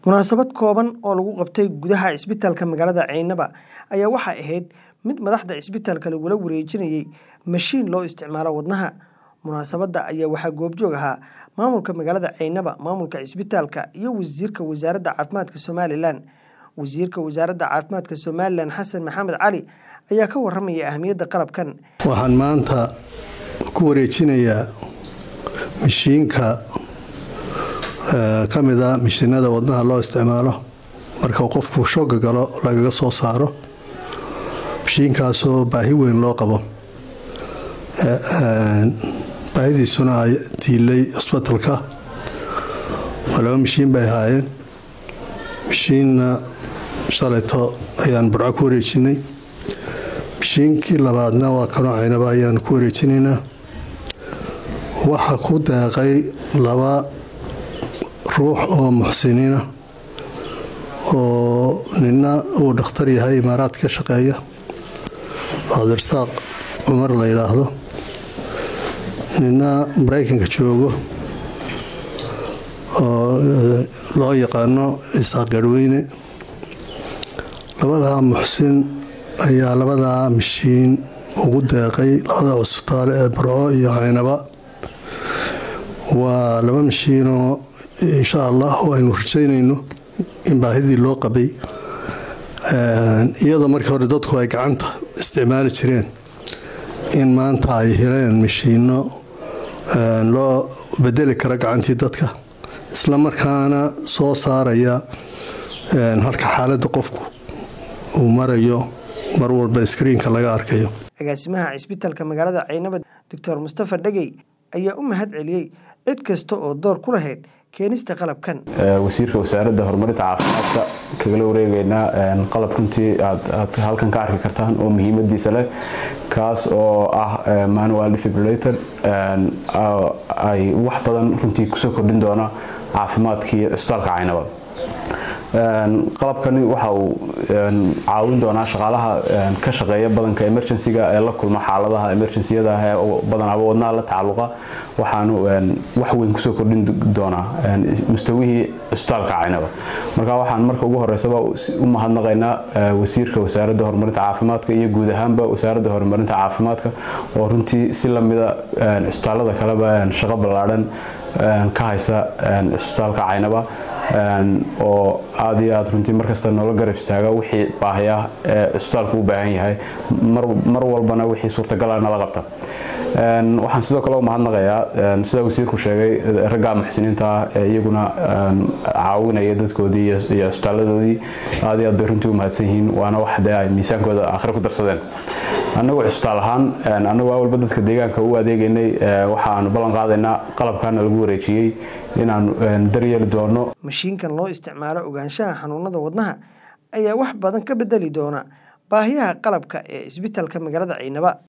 Munaasabad kooban oo lagu qabtay gudaha isbitaalka magaalada Caynaba ayaa waxay ahayd mid madaxda isbitaalka lagula wareejinayay mashiin loo isticmaalo wadnaha. Munaasabadda ayaa waxaa goobjoog ahaa maamulka magaalada Caynaba, maamulka isbitaalka, iyo wasiirka wasaaradda caafimaadka Somalilan. Wasiirka wasaaradda caafimaadka Somalilan Xasan Maxamed Cali ayaa ka warramaya ahmiyadda qalabkan. waxaan maanta ku wareejinayaa mishiinka ka mid a mishiinada wadnaha loo isticmaalo marka uu qofku shooga galo lagaga soo saaro mishiinkaasoo baahi weyn loo qabo baahidiisuna ay diilay cusbitalka waa laba mishiin bay ahaayeen mishiinna shalayto ayaan burco ku wareejinay mishiinkii labaadna waa kanoo caynaba ayaan ku wareejinaynaa waxa ku deeqay laba ruux oo muxsiniina oo nina uu dhakhtar yahay imaaraad ka shaqeeya cabdirasaaq cumar la yidhaahdo nina maraykanka joogo oo loo yaqaano isaaq garhweyne labadaa muxsin ayaa labadaa mishiin ugu deeqay labada cusbitaal ee burco iyo caynaba waa laba mishiinoo insha allah aynu rajaynayno in baahidii loo qabay iyadoo markii hore dadku ay gacanta isticmaali jireen in maanta ay heleen mishiino loo bedeli kara gacantii dadka isla markaana soo saaraya halka xaaladda qofku uu marayo mar walba iskriinka laga arkayo agaasimaha cisbitaalka magaalada caynaba doctor mustafa dhegey ayaa u mahad celiyey cid kasta oo door ku lahayd keenista qalabkan wasiirka wasaaradda horumarinta caafimaadka kagala wareegeynaa qalab runtii aad halkan ka arki kartaan oo muhiimadiisa leh kaas oo ah manual defibrillator ay wax badan runtii kusoo kordhin doona caafimaadkii cisbitaalka caynaba qalabkani waxa uu caawin doonaa shaqaalaha ka shaqeeya badanka emergencyga ee la kulma xaaladaha emergenciyada ah ee badanaaba wadnaha la tacalluqa waxaanu wax weyn kusoo kordhin doonaa mustawihii cisbitaalka caynaba marka waxaan marka ugu horeysaba u mahadnaqaynaa wasiirka wasaaradda horumarinta caafimaadka iyo guud ahaanba wasaaradda horumarinta caafimaadka oo runtii si lamida cisbitaalada kaleba shaqo ballaadhan ka haysa cisbitaalka caynaba oo aad iyo aad runtii markasta noola garab istaaga wixii baahaya ee cisbitaalku u baahan yahay mar walbana wixii suurtagala nala qabta waxaan sidoo kale u mahadnaqayaa sida wasiirku sheegay ragga muxsiniinta ah ee iyaguna caawinaya dadkoodii iyo cisbitaaladoodii aad iyo aad bay runtii u mahadsan yihiin waana wax dee ay miisaankooda aakhire ku darsadeen annagu cisbitaal ahaan annagu awalba dadka deegaanka u adeegaynay waxaanu ballan qaadaynaa qalabkaana lagu wareejiyey inaanu daryeeli doono mashiinkan loo isticmaalo ogaanshaha xanuunada wadnaha ayaa wax badan ka bedeli doona baahiyaha qalabka ee isbitaalka magaalada caynaba